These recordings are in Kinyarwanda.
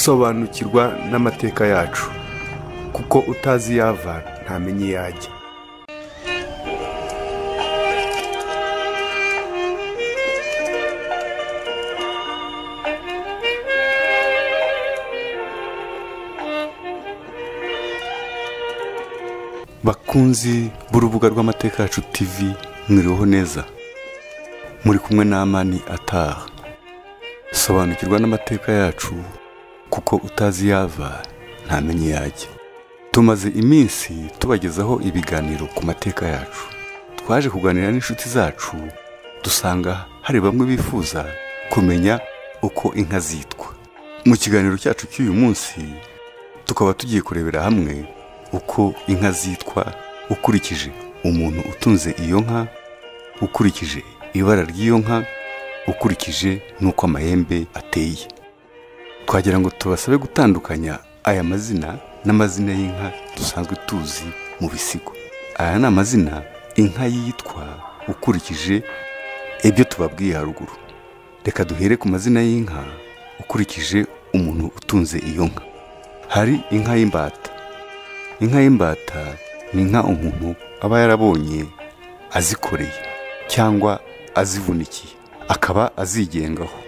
sobanukirwa n'amateka yacu kuko utazi iyo ava ntamenya iyo ajya bakunzi b'urubuga rw'amateka yacu tivi mwiriweho neza muri kumwe n'amani ataha sobanukirwa n'amateka yacu kuko utazi iyo ava ntamenya iyo ajya tumaze iminsi tubagezaho ibiganiro ku mateka yacu twaje kuganira n'inshuti zacu dusanga hari bamwe bifuza kumenya uko inka zitwa mu kiganiro cyacu cy'uyu munsi tukaba tugiye kurebera hamwe uko inka zitwa ukurikije umuntu utunze iyo nka ukurikije ibara ry'iyo nka ukurikije n'uko amahembe ateye twagira ngo tubasabe gutandukanya aya mazina n'amazina y'inka dusanzwe tuzi mu bisigo aya ni amazina inka yitwa ukurikije ibyo tubabwiye haruguru reka duhere ku mazina y'inka ukurikije umuntu utunze iyo nka hari inka y'imbata inka y'imbata ni inka umuntu aba yarabonye azikoreye cyangwa azivunikiye akaba azigengaho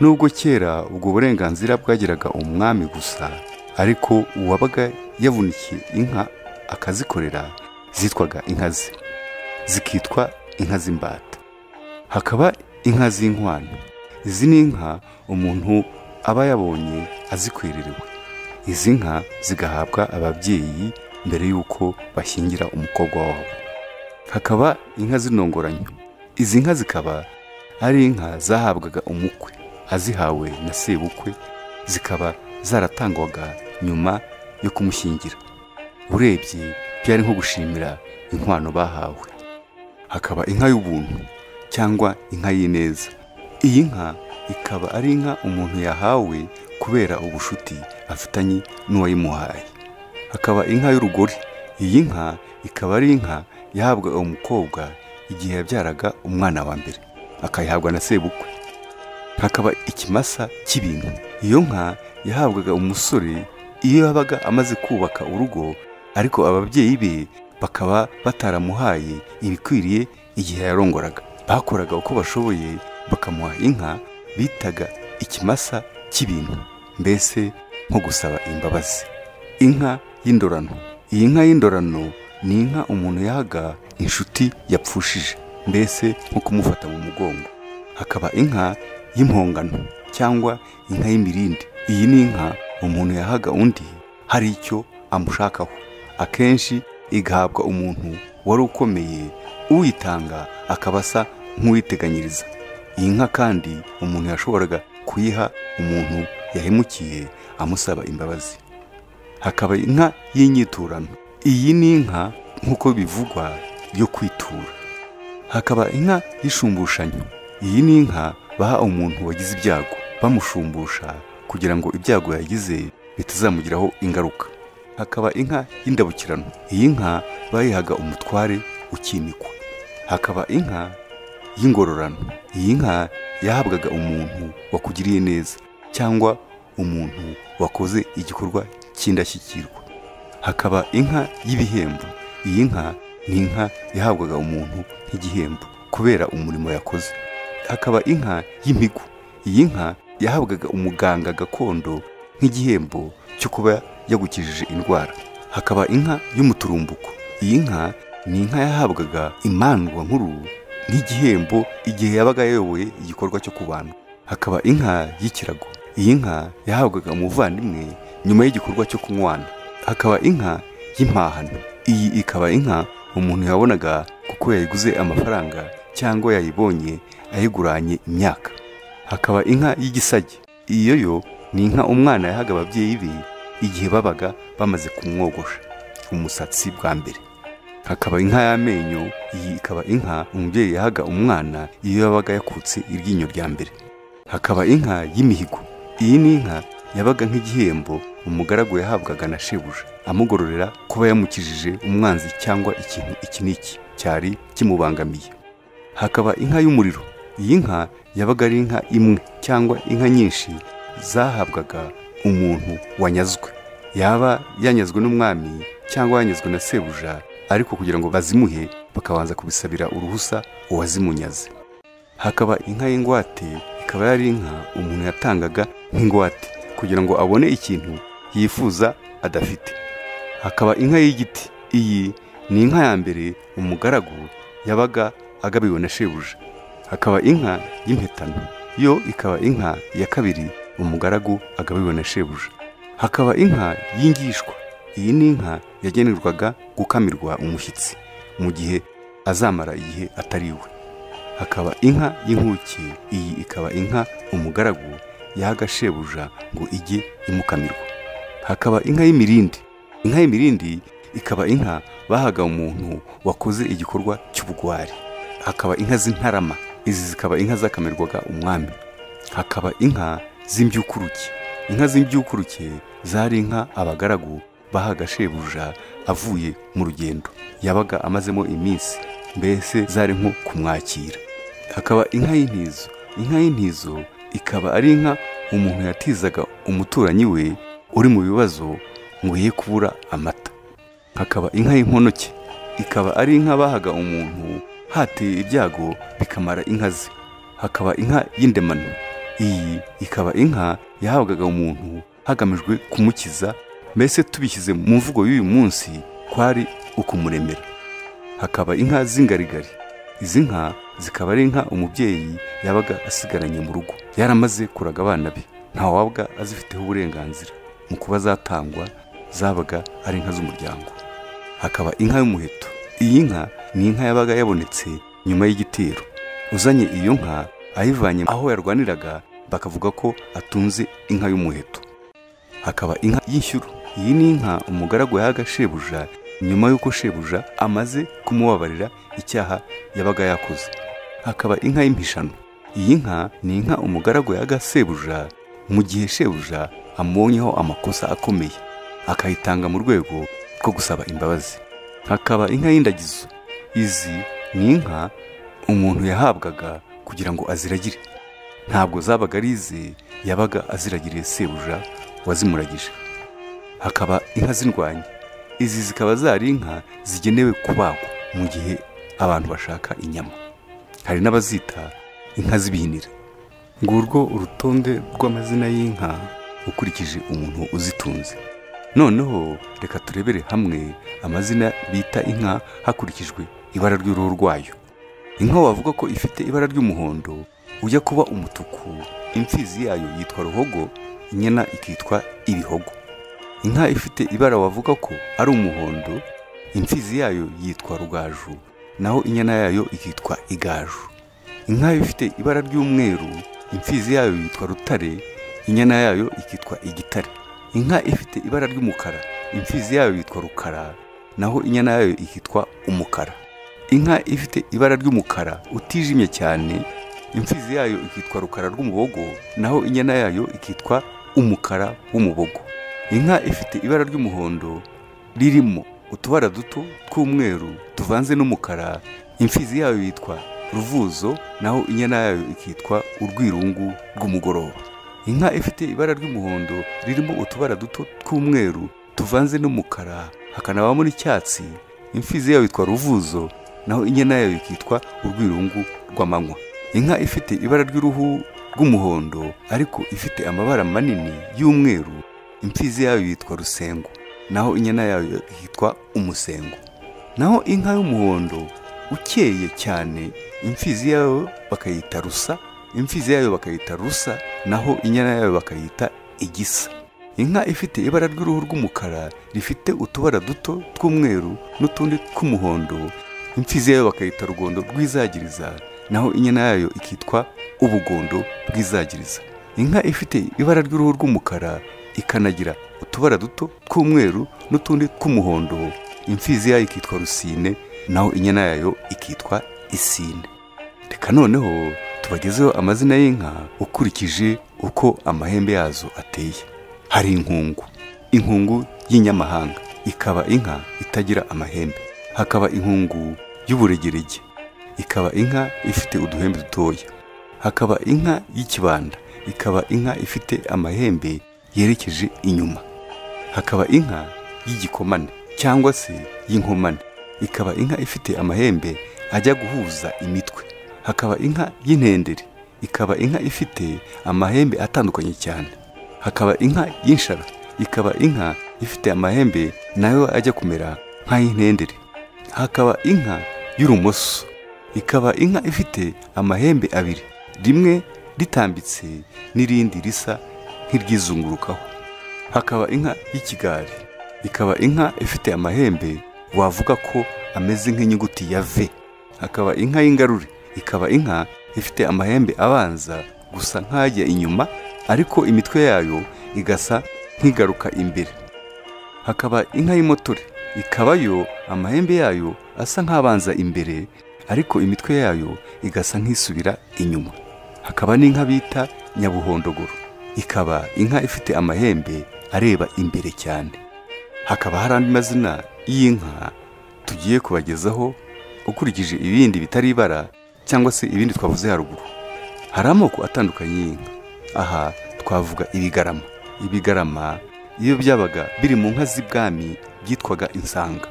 nubwo kera ubwo burenganzira bwageraga umwami gusa ariko uwabaga yavunikiye inka akazikorera zitwaga inka ze zikitwa inka z'imbata hakaba inka z'inkwano izi ni inka umuntu aba yabonye azikwererewe izi nka zigahabwa ababyeyi mbere y'uko bashyingira umukobwa wabo hakaba inka z'inongoranyo izi nka zikaba ari inka zahabwaga umukwe azihawe na sebukwe zikaba zaratangwaga nyuma yo kumushyingira urebye byari nko gushimira inkwano bahawe hakaba inka y'ubuntu cyangwa inka y'ineza iyi nka ikaba ari inka umuntu yahawe kubera ubushuti afitanye n'uwayimuhaye hakaba inka y'urugori iyi nka ikaba ari inka yahabwaga umukobwa igihe yabyaraga umwana wa mbere akayihabwa na sebukwe hakaba ikimasa cy'ibintu iyo nka yahabwaga umusore iyo yabaga amaze kubaka urugo ariko ababyeyi be bakaba bataramuhaye ibikwiriye igihe yarongoraga bakoraga uko bashoboye bakamuha inka bitaga ikimasa cy'ibintu mbese nko gusaba imbabazi inka y'indorano iyi nka y'indorano ni inka umuntu yahaga inshuti yapfushije mbese nko kumufata mu mugongo hakaba inka y'impongano cyangwa inka y'imirindi iyi ni inka umuntu yahaga undi hari icyo amushakaho akenshi igahabwa umuntu wari ukomeye uyitanga akaba asa nk'uwiteganyiriza iyi nka kandi umuntu yashoboraga kuyiha umuntu yahemukiye amusaba imbabazi hakaba inka y'inyiturano iyi ni inka nk'uko bivugwa yo kwitura hakaba inka y'ishumbushanyo iyi ni inka baha umuntu wagize ibyago bamushumbusha kugira ngo ibyago yagize bitazamugiraho ingaruka hakaba inka y'indabukirano iyi nka bayihaga umutware ukimikwa hakaba inka y'ingororano iyi nka yahabwaga umuntu wakugiriye neza cyangwa umuntu wakoze igikorwa cy'indashyikirwa hakaba inka y'ibihembo iyi nka ni inka yahabwaga umuntu nk'igihembo kubera umurimo yakoze hakaba inka y'imigu iyi nka yahabwaga umuganga gakondo nk'igihembo cyo kuba yagukijije indwara hakaba inka y'umuturumbuko iyi nka ni inka yahabwaga imandwa nkuru nk'igihembo igihe yabaga yayoboye igikorwa cyo kubandwa hakaba inka y'ikirago iyi nka yahabwaga umuvandimwe nyuma y'igikorwa cyo kunywana hakaba inka y'impahano iyi ikaba inka umuntu yabonaga kuko yayiguze amafaranga cyangwa yayibonye ayiguranye imyaka hakaba inka y'igisage iyo yo ni inka umwana yahaga ababyeyi be igihe babaga bamaze kumwogosha umusatsi bwa mbere hakaba inka y'amenyo iyi ikaba inka umubyeyi yahaga umwana iyo yabaga yakutse iryinyo rya mbere hakaba inka y'imihigo iyi ni inka yabaga nk'igihembo umugaragu yahabwaga na shebuja amugororera kuba yamukijije umwanzi cyangwa ikintu iki n'iki cyari kimubangamiye hakaba inka y'umuriro iyi nka yabaga ari inka imwe cyangwa inka nyinshi zahabwaga umuntu wanyazwe yaba yanyazwe n'umwami cyangwa yanyazwe na sebuja ariko kugira ngo bazimuhe bakabanza kubisabira uruhusa uwazimunyaze hakaba inka y'ingwate ikaba yari inka umuntu yatangaga nk'ingwate kugira ngo abone ikintu yifuza adafite hakaba inka y'igiti iyi ni inka ya mbere umugaragu yabaga agabiwe na shebuja hakaba inka y'impetano yo ikaba inka ya kabiri umugaragu agabiwe na shebuja hakaba inka y'ingishwa iyi ni inka yagenerwaga gukamirwa umushyitsi mu gihe azamara igihe atariwe hakaba inka y'inkuke iyi ikaba inka umugaragu yahaga shebuja ngo ijye imukamirwa hakaba inka y'imirindi inka y'imirindi ikaba inka bahaga umuntu wakoze igikorwa cy'ubugwari hakaba inka z'intarama izi zikaba inka zakamirwaga umwami hakaba inka z'imbyukuruke inka z'imbyukuruke zari inka abagaragu bahaga shebuja avuye mu rugendo yabaga amazemo iminsi mbese zari nko kumwakira hakaba inka y'intizo inka y'intizo ikaba ari inka umuntu yatizaga umuturanyi we uri mu bibazo ngo ye kubura amata hakaba inka y'inkonoke ikaba ari inka bahaga umuntu hateye ibyago bikamara inka ze hakaba inka y'indemano iyi ikaba inka yahabwaga umuntu hagamijwe kumukiza mbese tubishyize mu mvugo y'uyu munsi kwari ukumuremera hakaba inka z'ingarigari izi nka zikaba ari inka umubyeyi yabaga asigaranye mu rugo yaramaze kuraga abana be ntawabwa azifiteho uburenganzira mu kuba zatangwa zabaga ari inka z'umuryango hakaba inka y'umuheto iyi nka ni inka yabaga yabonetse nyuma y'igitero uzanye iyo nka ayivanye aho yarwaniraga bakavuga ko atunze inka y'umuheto hakaba inka y'ishyuru iyi ni inka umugaragu yahaga shebuja nyuma y'uko shebuja amaze kumubabarira icyaha yabaga yakoze hakaba inka y'impishano iyi nka ni inka umugaragu yaga sebuja mu gihe shebuja amubonyeho amakosa akomeye akayitanga mu rwego rwo gusaba imbabazi hakaba inka y'indagizo izi ni inka umuntu yahabwaga kugira ngo aziragire ntabwo zabaga ari ize yabaga aziragiriye sebuja wazimuragije hakaba inka z'indwanyi izi zikaba zari inka zigenewe kubagwa mu gihe abantu bashaka inyama hari n'abazita inka z'ibihinira ngurwo urutonde rw'amazina y'inka ukurikije umuntu uzitunze noneho reka turebere hamwe amazina bita inka hakurikijwe ibara ry'uruhu rwayo inka wavuga ko ifite ibara ry'umuhondo ujya kuba umutuku imfizi yayo yitwa ruhogo inyana ikitwa ibihogo inka ifite ibara wavuga ko ari umuhondo imfizi yayo yitwa rugaju naho inyana yayo ikitwa igaju inka ifite ibara ry'umweru imfizi yayo yitwa rutare inyana yayo ikitwa igitare inka ifite ibara ry'umukara imfizi yayo yitwa rukara naho inyana yayo ikitwa umukara inka ifite ibara ry'umukara utijimye cyane imfizi yayo ikitwa rukara rw'umubogo naho inyana yayo ikitwa umukara w'umubogo inka ifite ibara ry'umuhondo ririmo utubara duto tw'umweru tuvanze n'umukara imfizi yayo yitwa ruvuzo naho inyana yayo ikitwa urwirungu rw'umugoroba inka ifite ibara ry'umuhondo ririmo utubara duto tw'umweru tuvanze n'umukara hakanabamo n'icyatsi imfizi yayo yitwa ruvuzo naho inyana yayo ikitwa urwirungu rw'amanywa inka ifite ibara ry'uruhu rw'umuhondo ariko ifite amabara manini y'umweru imfizi yayo yitwa rusengo naho inyana yayo yitwa umusengo naho inka y'umuhondo ukeye cyane imfizi yayo bakayita rusa imfizi yayo bakayita rusa naho inyana yayo bakayita igisa inka ifite ibara ry'uruhu rw'umukara rifite utubara duto tw'umweru n'utundi tw'umuhondo imfizi yayo bakayita rugondo rw'izagiriza naho inyana yayo ikitwa ubugondo bw'izagiriza inka ifite ibara ry'uruhu rw'umukara ikanagira utubara duto tw'umweru n'utundi tw'umuhondo imfizi yayo ikitwa rusine naho inyana yayo ikitwa isine reka noneho tubagezeho amazina y'inka ukurikije uko amahembe yazo ateye hari inkungu inkungu y'inyamahanga ikaba inka itagira amahembe hakaba inkungu y'uburegerege ikaba inka ifite uduhembe dutoya hakaba inka y'ikibanda ikaba inka ifite amahembe yerekeje inyuma hakaba inka y'igikomane cyangwa se y'inkomane ikaba inka ifite amahembe ajya guhuza imitwe hakaba inka y'intendere ikaba inka ifite amahembe atandukanye cyane hakaba inka y'inshara ikaba inka ifite amahembe nayo ajya kumera nk'ay'intendere hakaba inka y'urumoso ikaba inka ifite amahembe abiri rimwe ritambitse n'irindi risa nk'iryizungurukaho hakaba inka y'ikigari ikaba inka ifite amahembe wavuga ko ameze nk'inyuguti ya v hakaba inka y'ingarure ikaba inka ifite amahembe abanza gusa nk'ajya inyuma ariko imitwe yayo igasa nk'igaruka imbere hakaba inka y'imotore ikaba yo amahembe yayo asa nk'abanza imbere ariko imitwe yayo igasa nk'isubira inyuma hakaba n'inka bita nyabuhondogoro ikaba inka ifite amahembe areba imbere cyane hakaba hari andi mazina y'inka tugiye kubagezaho ukurikije ibindi bitari ibara cyangwa se ibindi twavuze haruguru hari amoko atandukanye y'inka aha twavuga ibigarama ibigarama iyo byabaga biri mu nka z'ibwami byitwaga insanga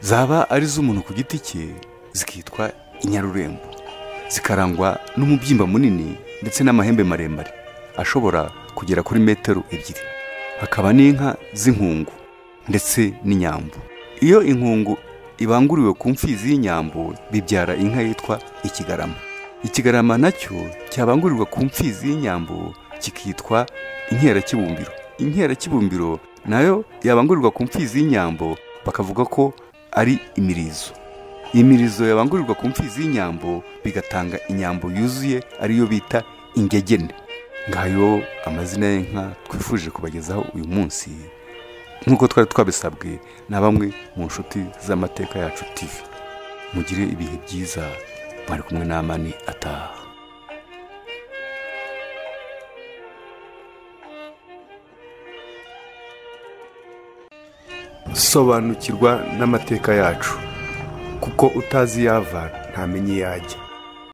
zaba ari iz'umuntu ku giti cye zikitwa inyarurembo zikarangwa n'umubyimba munini ndetse n'amahembe maremare ashobora kugera kuri metero ebyiri hakaba n'inka z'inkungu ndetse n'inyambo iyo inkungu ibanguriwe ku mfizi y'inyambo bibyara inka yitwa ikigarama ikigarama nacyo cyabangurirwa ku mfizi y'inyambo kikitwa inkerakibumbiro inkerakibumbiro nayo yabangurirwa ku mfizi y'inyambo bakavuga ko ari imirizo imirizo yabangurirwa ku mfizi y'inyambo bigatanga inyambo yuzuye ariyo bita ingegene ngayo amazina y'inka twifuje kubagezaho uyu munsi nk'uko twari twabisabwe na bamwe mu nshuti z'amateka yacu TV mugire ibihe byiza mwari kumwe n'amani ataha sobanukirwa n'amateka yacu kuko utazi yava ntamenye iyo ajya